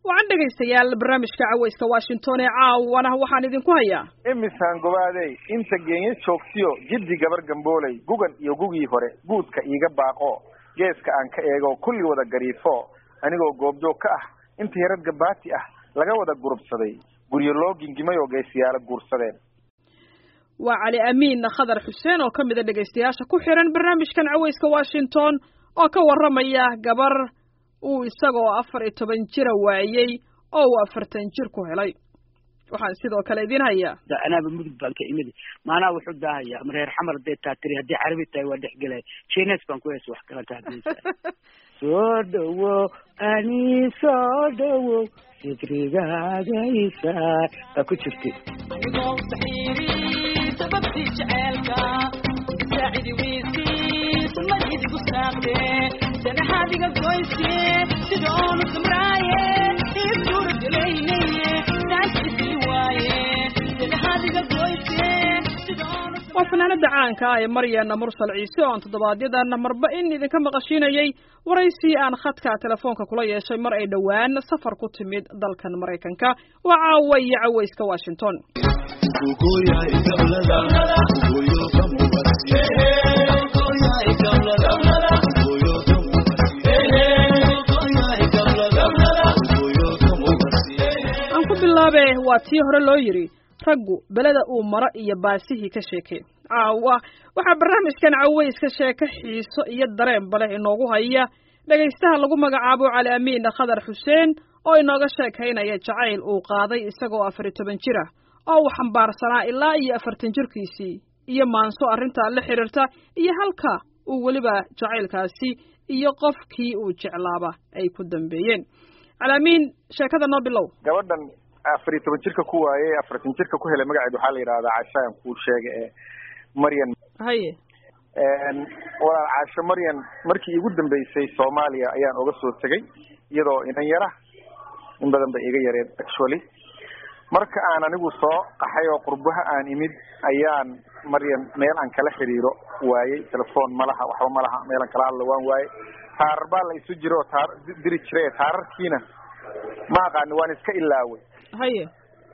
wacan dhegaystayaal barnaamijka cawayska washington ee caawana waxaan idinku hayaa imisaan gobaadey inta geenye joogtiyo jiddi gabar gambooley gugan iyo gugii hore guudka iiga baaqo geeska aan ka eego kulli wada gariifo anigoo goobjoog ka ah inta yarad gabaati ah laga wada gurubsaday guryo loo gingimay oo geesiyaalo guursadeen waa cali amiin khadar xuseen oo ka mid a dhegaystayaasha ku xiran barnaamijkan cawayska washington oo ka warramaya gabar uu isagoo afar iyo toban jira waayey oo uu afartan jir ku helay waxaan sidoo kale idin hayaa anaaba mudug baan ka imid maanaa wuxuu daahaya ama reer xamar hadday taa tiri haddii carabi tahay waa dhex gelaya jines baan ku hees wax kalanta hadisa soo dhawo ani soo dhawo fikrigagaysa baa ku jirtay waa fanaanada caanka ah ee maryana mursal ciise oo aan toddobaadyadaan marba in idinka maqashiinayay waraysii aan khadka telefoonka kula yeeshay mar ay dhowaan safar ku timid dalkan maraykanka waa caawa iyo cawayska washington aan ku bilaabe waa tii hore loo yidhi raggu beleda uu maro iyo baasihii ka sheekay caawa waxaa barnaamijkan cawayska sheeko xiiso iyo dareenba leh inoogu haya dhegaystaha lagu magacaabo cali amiin khadar xuseen oo inooga sheekaynaya jacayl uu qaaday isagoo afar iyo toban jir ah oo uu xambaarsanaa ilaa iyo afartan jirkiisii iyo maanso arrintaa la xidhiirta iyo halka uu weliba jacaylkaasi iyo qofkii uu jeclaaba ay ku dambeeyeen cali amiin sheekada noo bilow gabadhan afar iyo toban jirka ku waayey afartan jirka ku helay magaceed waxaa la yidhahdaa cashaan kuu sheega ee maryan haye walaal caasho maryan markii igu dambeysay soomaaliya ayaan oga soo tegay iyadoo inan yara in badan bay iga yareed actually marka aan anigu soo qaxay oo qurbaha aan imid ayaan maryan meel aan kala xiriiro waayey telefoon ma laha waxba ma laha meel aan kala hadlo waan waayey taarar baa la isu jiro oo taar diri jiray taararkiina ma aqaani waan iska ilaaway haye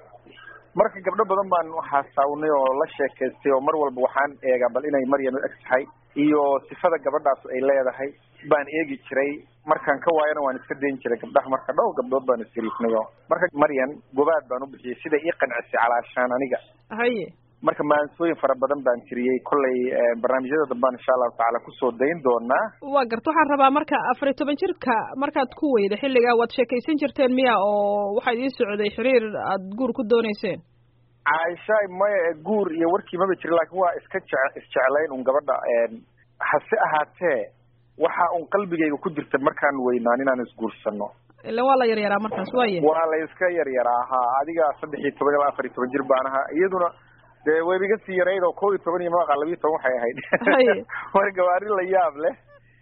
marka gabdho badan baan waxaasawnay oo la sheekaystay oo mar walba waxaan eegaa bal inay maryan u eg tahay iyo sifada gabadhaas ay leedahay baan eegi jiray markaan ka waayana waan iska dayn jiray gabdhaha marka dhowr gabdhood baan isgariifnay oo marka maryan gobaad baan u bixiyey siday ii qancisay calaashaan aniga haye marka maansooyin fara badan baan tiriyey kollay barnaamijyada dambaan insha allahu tacaala kusoo dayn doonaa waa garta waxaan rabaa marka afar iyo toban jirka markaad ku weyda xilligaa waad sheekaysan jirteen miya oo waxaa idiin socday xiriir aad guur ku dooneyseen caaishaay maya guur iyo warkii maba jirin laakiin waa iska je isjeclayn un gabadha hase ahaatee waxa un qalbigayga ku jirta markaan weynaan inaan isguursano ilan waa la yaryaraa markaas waaye waa la iska yaryaraa ha adiga saddex iyo toban ilaa afar iyo toban jir baan ahaa iyaduna dee wayba iga sii yarayd oo kow iyo toban iyo maqa labiyo toban waxay ahayd marka waa arrin la yaab leh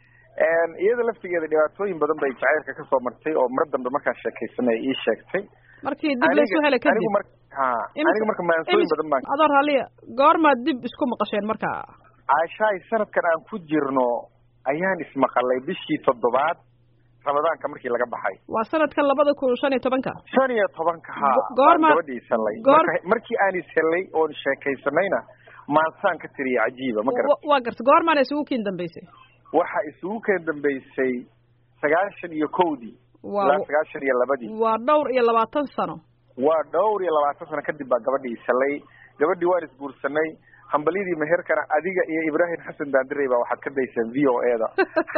iyada laftigeeda dhibaatooyin badan bay jacaylka kasoo martay oo mar dambe markaan sheekaysanay ii sheegtay markii dib laysu helay kadib anigu mar ha aniga marka maansooyin badan baan adoo raalliya goormaad dib isku maqasheen marka caashaay sanadkan aan ku jirno ayaan ismaqalay bishii toddobaad ramadaanka markii laga baxay waa sanadkan labada kun shan iyo tobanka shan iyo tobanka ha goorma gabadhii isanlay goor markii aan ishelay oon sheekaysanayna maansaan ka tiriya cajiiba ma garat waa garta goormaana isugu kiin dambeysay waxa isugu keen dambeysay sagaashan iyo kowdii ilaa sagaashan iyo labadii waa dhowr iyo labaatan sano waa dhowr iyo labaatan sano kadib baa gabadhii isalay gabadhii waan isguursanay hambalyadii meherkana adiga iyo ibraahim xasan daandirey baa waxaad ka dayseen v o e da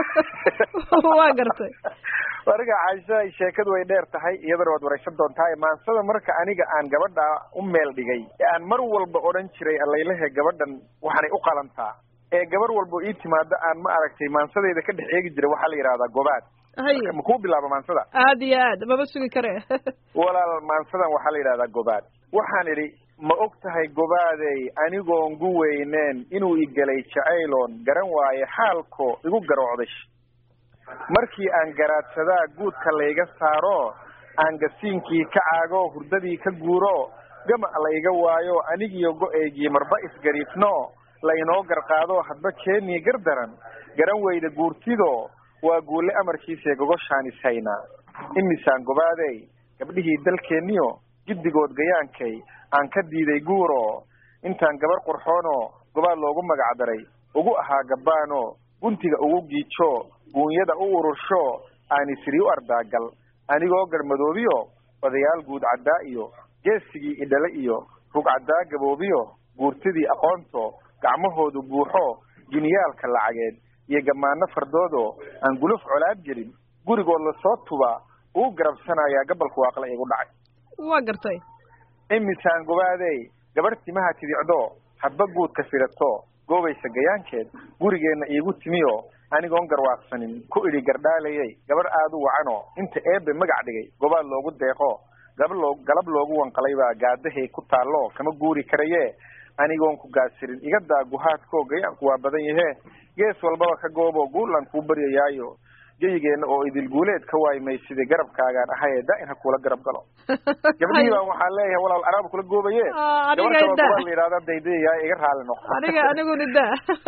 waa gartay marka caisha sheekadu way dheer tahay iyadana waad waraysan doontaa maansada marka aniga aan gabadha u meel dhigay ee aan mar walba odhan jiray alaylehe gabadhan waxaanay u qalantaa ee gabar walba ii timaado aan ma aragtay maansadeyda ka dhex eegi jiray waxaa la yidhahdaa gobaad haye ma kuu bilaaba maansada aad iyo aad maba sugi kare walaal maansadan waxaa la yidhahdaa gobaad waxaan idhi ma og tahay gobaadey anigoon gu weyneen inuu igelay jacayloon garan waaye xaalko igu garoocday markii aan garaadsadaa guudka layga saaro aan gasiinkii ka caago hurdadii ka guuro gama layga waayo anigiyo go-eygii marba isgariifno laynoo garqaado hadba keenii gardaran garan weyda guurtido waa guule amarkiisa gogoshaan ishaynaa imisaan gobaadey gabdhihii dalkeenniyo giddigood gayaankay aan ka diiday guuro intaan gabar qurxoonoo gobaad loogu magacdaray ugu ahaa gabbaano guntiga ugu giijo guunyada u urursho aan isiri u ardaagal anigoo garmadoobiyo odayaal guud caddaa iyo geesigii idhale iyo rug caddaa gaboobiyo guurtidii aqoonto gacmahoodu buuxo jiniyaalka lacageed iyo gammaano fardoodo aan guluf colaad gelin gurigood lasoo tuba uu garabsanayaa gabalku waaqla igu dhacay waa gartay imisaan gobaadey gabarh timaha tidicdo hadba guudka fidhato goobaysa gayaankeed gurigeenna iigu timiyo anigoon garwaaqsanin ku idhi gardhaalayay gabarh aada u wacano inta eebe magac dhigay gobaad loogu deeqo gaba loo galab loogu wanqalay baa gaadahay ku taallo kama guuri karaye anigoon ku gaasirin iga daa guhaadko gayaanku waa badan yahe gees walbaba ka goobo guulan kuu baryayaayo jeyigeenna oo idil guuleed ka waaymay sidii garabkaagaan ahaye daa in ha kuula garab galo gabdhihii baan waxaan leeyahay walaal araab kula goobaye gabar kaloo gobaa la yidhahda daydayayaa iga raali noqo aniga aniguna da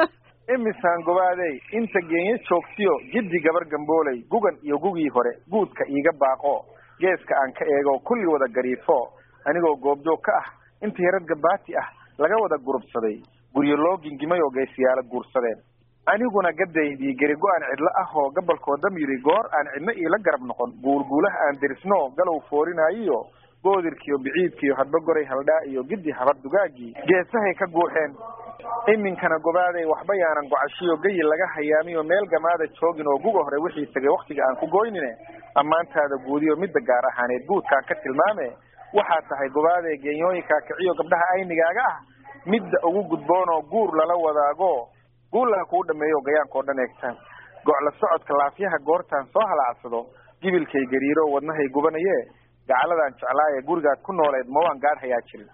imisaan gobaadey inta geenye joogtiyo jiddi gabar gambooley gugan iyo gugii hore guudka iiga baaqo geeska aan ka eego kulli wada gariifo anigoo goobjoog ka ah inta yarad gabaati ah laga wada gurubsaday guryo loo gingimay oo geesiyaala guursadeen aniguna gadaydii geri go-aan cidlo ah oo gabalkoo dam yidhi goor aan cidno iila garab noqon guulguulaha aan dirisno galow foorinaayiyo goodirkiiyo biciidkiiyo hadba goray haldhaa iyo giddi habar dugaagii geesahay ka guuxeen iminkana gobaaday waxba yaanan gocashiyo gayi laga hayaamiyo meel gamaada joogin oo guga hore wixii tegay waktiga aan ku goynine ammaantaada guudiyo midda gaar ahaaneed guudkaan ka tilmaame waxaa tahay gobaaday geenyooyinkaa kiciyo gabdhaha aynigaaga ah midda ugu gudboonoo guur lala wadaago guullaha kuu dhameeyo gayaankao dhan eegtaan gocla socodka laafyaha goortaan soo halaacsado gibilkay gariiro wadnahay gubanaye gacaladaan jeclaaye gurigaad ku nooleed ma waan gaadh hayaa jirin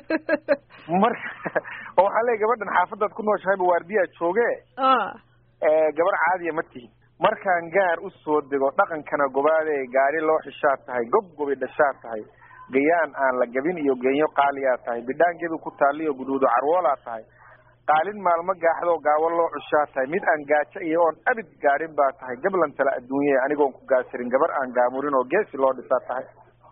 marka oo waxaa leey gabadhan xaafadaad ku nooshahayba waardiyaa jooge gabar caadiya ma tihin markaan gaar u soo dego dhaqankana gobaadee gaari loo xishaa tahay gob gobi dhashaa tahay gayaan aan la gabin iyo geenyo qaaliyaa tahay bidhaangedu ku taaliyo guduudo carwoolaa tahay qaalin maalmo gaaxdoo gaawo loo cushaa tahay mid aan gaajo iyo oon abid gaadhin baa tahay gablantala adduunye anigoon ku gaasirin gabar aan gaamurin oo geesi loo dhisaa tahay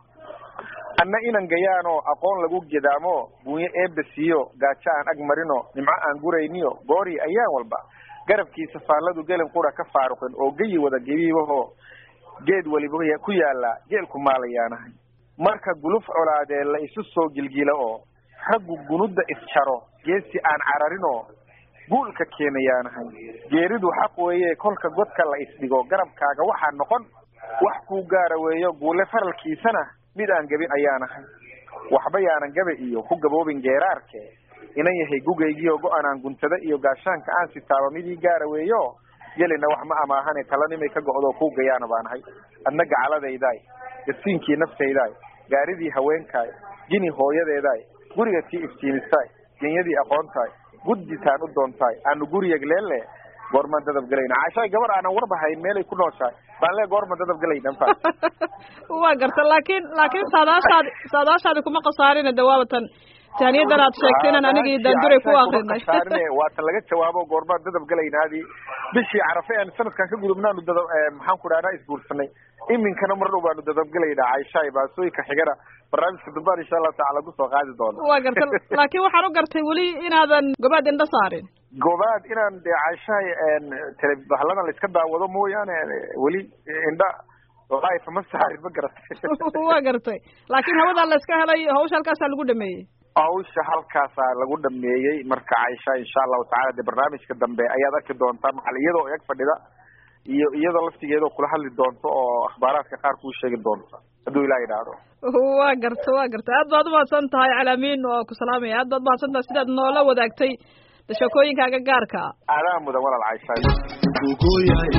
anna inan gayaanoo aqoon lagu gedaamo buunyo eebba siiyo gaajo aan ag marino nimco aan gurayniyo goori ayaan walba garabkiisa faalladu gelin qura ka faaruqin oo geyi wada gebiibahoo geed weliba ku yaalla geelku maalayaanahay marka guluf colaadee la isu soo gilgilo oo raggu gunudda isjaro geesi aan cararinoo guulka keenayaanahay geeridu xaq weeye kolka godka la isdhigo garabkaaga waxaa noqon wax kuu gaara weeyo guule faralkiisana mid aan gebin ayaanahay waxba yaanan gabe iyo ku gaboobin geeraarke inan yahay gugaygiio go-anaan guntada iyo gaashaanka aan sitaaba midii gaara weeyo gelina wax ma amaahane talanimay ka go'doo kuu gayaana baanahay adna gacaladaydaay gasiinkii naftaydaay gaaridii haweenkaay jini hooyadeedaay guriga tii iftiimistaay genyadii aqoontaay gudditaan u doontaay aanu guriyag leelle goormaan dadab gelayna caashaay gabar aanan warbahayn meelay ku nooshahay baan lee goorma dadab gelayna fa waa garta laakiin laakiin saadaashaadi saadaashaadi kuma khasaarina dawaabatan taaniyadan aad sheegtay inaan anigii daanduray ku akrinay waa ta laga jawaabo goormaan dadab gelaynaadii bishii carafe aan sanadkan ka gudubnaanu dadab maxaan ku dhahnaa isguursanay iminkana mar dhow baanu dadabgelaynaa caishaay baasooyinka xigana barnaamijka dambaan insha allahu tacala kusoo qaadi doona waa garta laakiin waxaan u gartay weli inaadan gobaad indha saarin gobaad inaan de caishahay tele bahladan la iska daawado mooyaane weli indha life ma saarin ma garatay waa gartay laakiin hawadaa la iska helay hawsha halkaasaa lagu dhameeyey hawsha halkaasaa lagu dhameeyey marka caisha insha allahu tacala de barnaamijka dambe ayaad arki doontaa macal iyadoo eg fadhida iyo iyadoo laftigeedoo kula hadli doonto oo akhbaaraadka qaar kuu sheegi doonta hadduu ilah idhaahdo waa garta waa garta aad baad umahadsan tahay calaamiin oo ku salaamaya aad baad umahadsan tahay sidaad noola wadaagtay sheekooyinkaaga gaarka adaa mudan walaal caisha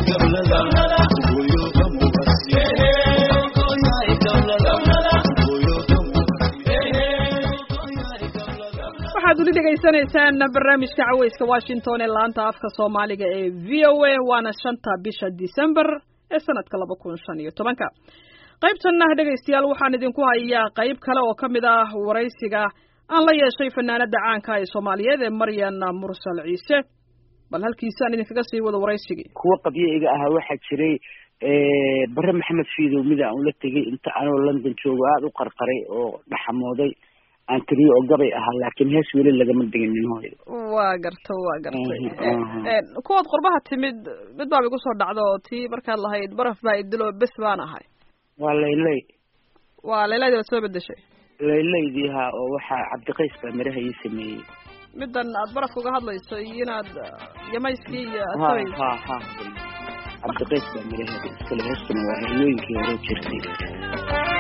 waxaad weli dhegaysanaysaan barnaamijka caweyska washington ee laanta afka soomaaliga ee v o a waana shanta bisha december ee sanadka laba kun shan iyo tobanka qaybtanna dhegaystayaal waxaan idinku hayaa qayb kale oo ka mid ah waraysiga aan la yeeshay fanaanada caanka ee soomaaliyeed ee maryan mursal ciise bal halkiisaan idinkaga sii wado waraysigii kuwa qabyo iga ahaa waxaa jiray bare maxamed fiidow mida aan ula tegay inta anoo london joogo aada u qarqaray oo dhaxamooday aan tiriyo oo gabay ahaa laakiin hees weli lagama diginin hooyo waa garta waa gartay Mhm, kuwaad qurbaha timid mid baaba igu soo dhacda oo tii markaad lahayd baraf baa idilo bes baan ahay waa laylay waa leeladii baad soo bedeshay laylaydii haa oo waxaa cabdiqays baa miraha ii sameeyey middan aad barafka uga hadlayso iyo inaad yamayskii iyo ha asabayso ha ha cabdiqays baa miraheeda iskale heestuna waa heelooyinkii hore jirtay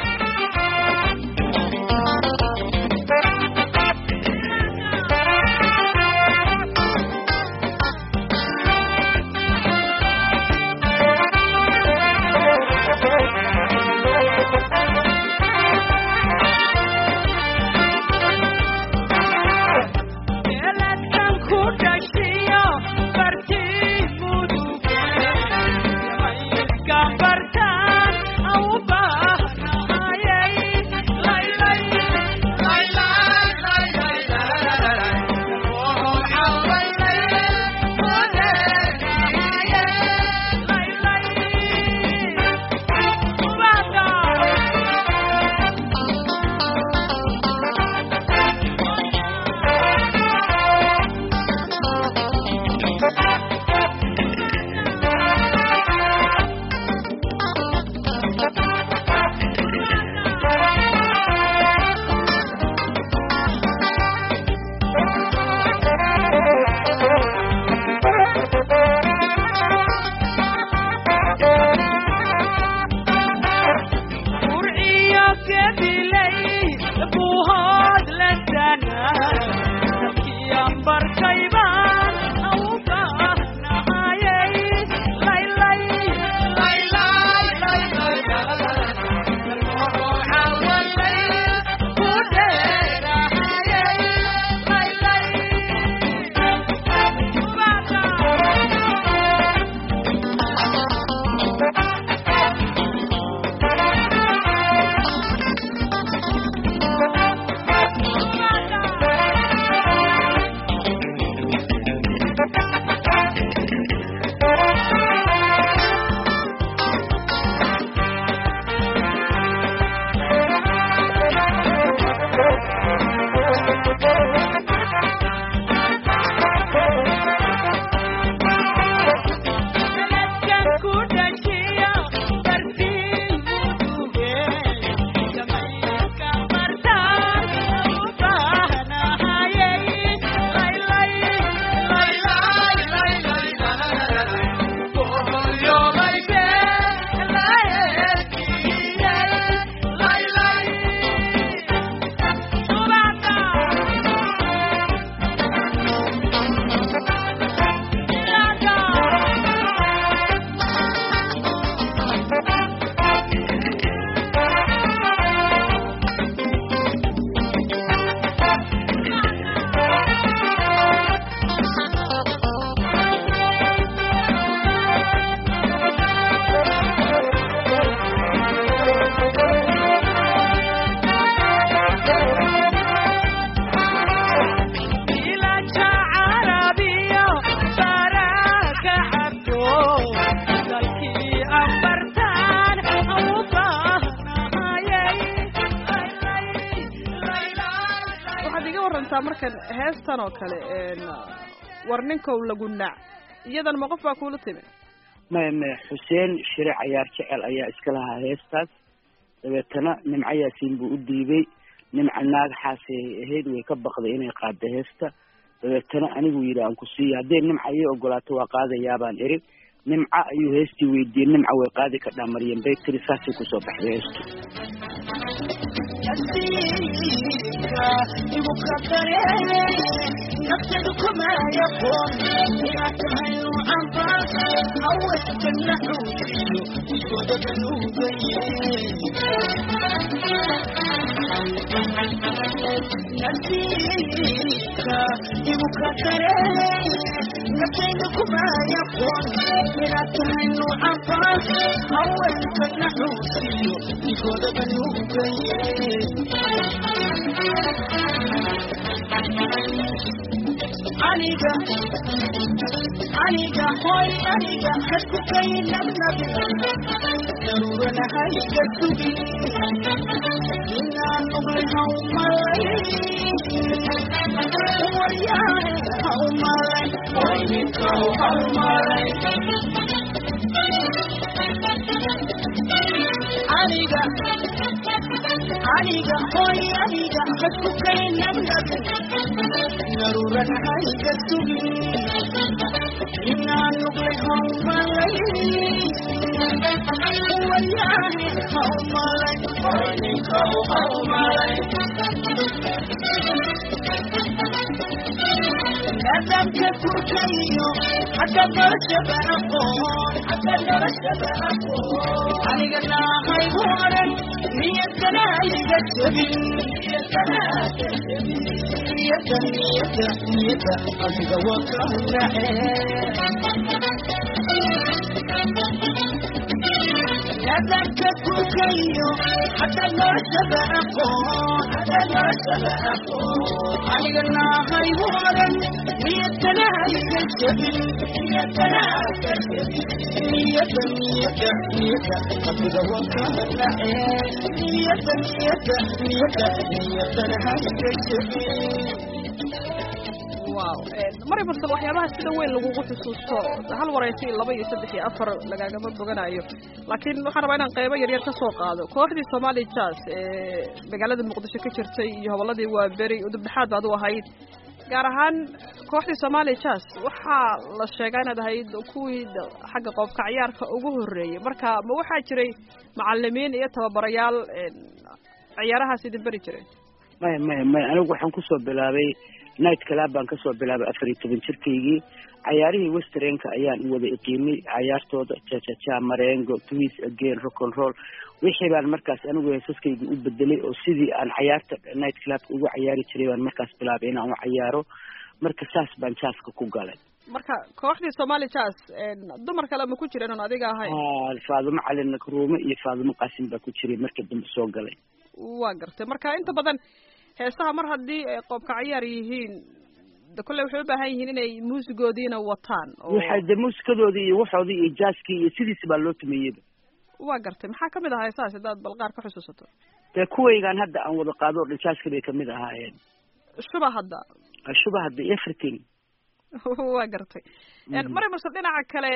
Geladkan ku dhashiyo bartii muduge yamayiskan bartaan au bahnahayay laylay laylay laylay laylay oo cawaylay odeegahayay laylay ubada Qurciyo gedilay buuhood la danaa Dadkiyan barkaybaan au bahnahayay laylay laylay laylay cawalay ku dheerahayay laylay Geladkan ku dhashiyo bartii muduge yamayiskan bartaan u bahnahayay laylay laylay laylay boholyoolay bee layeelkiyay laylay subada ilaja carabiyo baraka cabdo dalkii aan bartaan au bahnahayay waxaad iga warantaa markan heestan oo kale war ninkow lagu nac iyadan ma qof baa kuula timi maya maya xuseen shire cayaar jecel ayaa iska lahaa heestaas dabeetana nimco yaasiin buu u dhiibay nimca naagaxaasay ahayd way ka baqday inay qaaddo heesta dabeetana anigu yidhi aan ku siiya hadday nimca ii ogolaato waa qaadayaabaan iri nimca ayuu heestii weydiiyey nimca way qaadi kadhaa maryam bay tiri saasay kusoo baxday heestu aniga aniga hoy aniga hadku kaynabnabi daruurana hayga sugi inaan nuqli hawmalay waryahay hawmalay wayninkow hawmalay aniga aniga hoy aniga hadku kaynabnabi daruurana hayga sugi inaan nuqli hawmalay waryahay hawmalay wayninkow hawmalay nadamka kurkayo hadda noloshaba aqoon hadda noloshaba aqoon aniga naahay horan niyadana iga jabin niyadana iga jabin niyada niyada niyada adiga waka nace nadamka kurkayo hadda noloshaba aqoon hadda noloshaba aqoon aniga naahay horan niyadana iga jabin niyadana iga jabin niyada niyada niyada adiga waka nace niyada niyada niyada niyadana iga jabin wow mari barsal waxyaabaha sida weyn lagugu xusuusto hal waraysi laba iyo saddex iyo afar lagaagama boganayo laakiin waxaan rabaa inaan qeybo yaryar ka soo qaado kooxdii somali jazz ee magaalada muqdisho ka jirtay iyo hobolladii waa beri udubdhexaad baad u ahayd gaar ahaan kooxdii somali jazz waxaa la sheegaa inaad ahayd kuwii xagga qoobka ciyaarka ugu horreeyey marka ma waxaa jiray macalimiin iyo tababarayaal ciyaarahaas idin beri jiray maya maya maya anigu waxaan kusoo bilaabay night club baan kasoo bilaabay afar iyo toban jirkaygii cayaarihii westernka ayaan wada iqiimay cayaartooda jajaja marengo twis again rock and roll wixii baan markaas anigu heesaskayga u bedelay oo sidii aan cayaarta night clubka ugu cayaari jiray baan markaas bilaabay inaan u cayaaro marka saas baan jaaska ku galay marka kooxdii somali jazz dumar kale ma ku jireen oon adiga ahayn faadumo cali nakruume iyo faadumo qaasim baa ku jiray markii dambe soo galay waa gartay marka inta badan heesaha mar haddii ay qoobka cayaar yihiin de kolley waxay u baahan yihiin inay muusigoodiina wataan waxay de muusikadoodii iyo waxoodii iyo jaaskii iyo sidiisi baa loo tumiyeyba waa gartay maxaa kamid ahaa heesahaas haddaad balqaar ka xusuusato dee kuwaygaan hadda aan wada qaado o dhan jaaska bay kamid ahaayeen shuba hadda shuba hadda everything waa gartay mari marse dhinaca kale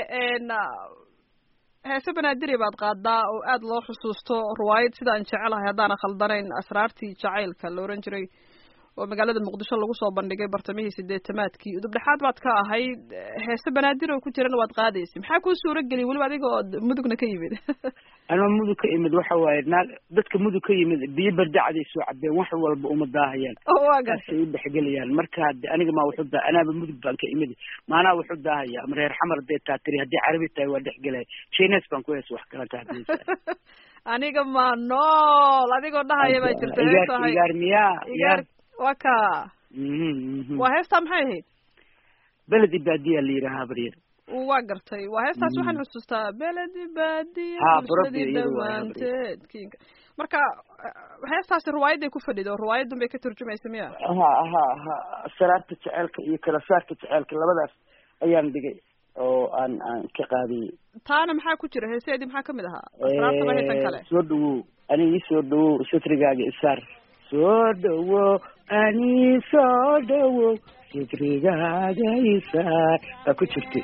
heese banaadiri baad qaadaa oo aada loo xusuusto riwaayad sidaan jecelahay haddaana khaldanayn asraartii jacaylka la ohan jiray oo magaalada muqdisho lagu soo bandhigay bartamihii sideetamaadkii udubdhexaad baad ka ahayd heese banaadir oo ku jirana waad qaadaysay maxaa kuu suura geliyay weliba adiga oo mudugna ka yimid anoo mudug ka imid waxa waaye naag dadka mudug ka yimid biyo bardacday soo cabeen wax walba uma daahayaan waa gartay saasay u dhexgelayaan marka hade aniga maa wuxu daa anaaba mudug baan ka imid maanaa wuxu daahaya ama reer xamar dee taa tiri haddii carabi tahay waa dhexgelaya chines baan ku hees wax kalanta hadisa aniga maa nool adigoo dhahaya baa jirta heesahay igaar miyaa igaar waa ka Mhm, mhm. waa heestaa maxay ahayd beledi baadiya la yidhahaa baryar waa gartay waa heestaas waxaan xusuustaa beledi baadiya Ha, bulshadii Borobi, iyadu waa dhammaanteed kinka marka eh, heestaasi riwaayaday ku fadhido riwaayadun bay ka turjumaysa miya ha ha ha saraarta jeceelka iyo kala saarka jeceelka labadaas ayaan dhigay oo aan aan ka qaadiyey taana maxaa ku jira heeseedii maxaa kamid ahaa asraartaba heesan kale soo dhawow ani ii soo dhawow satrigaaga isaar soo dhawow ani soo dhawow satrigaaga isaar baa ku jirtay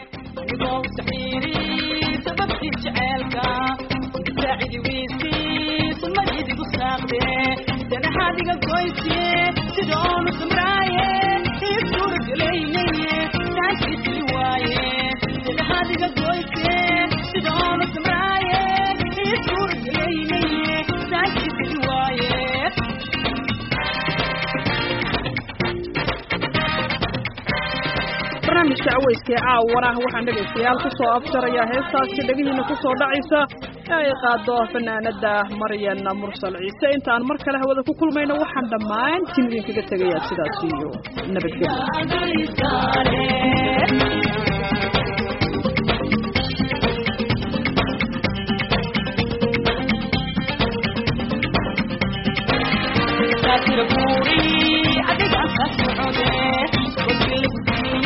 barnaamijka caweyskee caawana waxaan dhegaystayaal kusoo afjarayaa heestaasi dhegihiina kusoo dhacaysa ee ay qaado fanaanada maryan mursal ciise intaan mar kale hawada ku kulmayno waxaan dhammaantiin idinkaga tegayaa sidaas iyo nabadgelyo adiga ka socode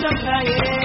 dambaye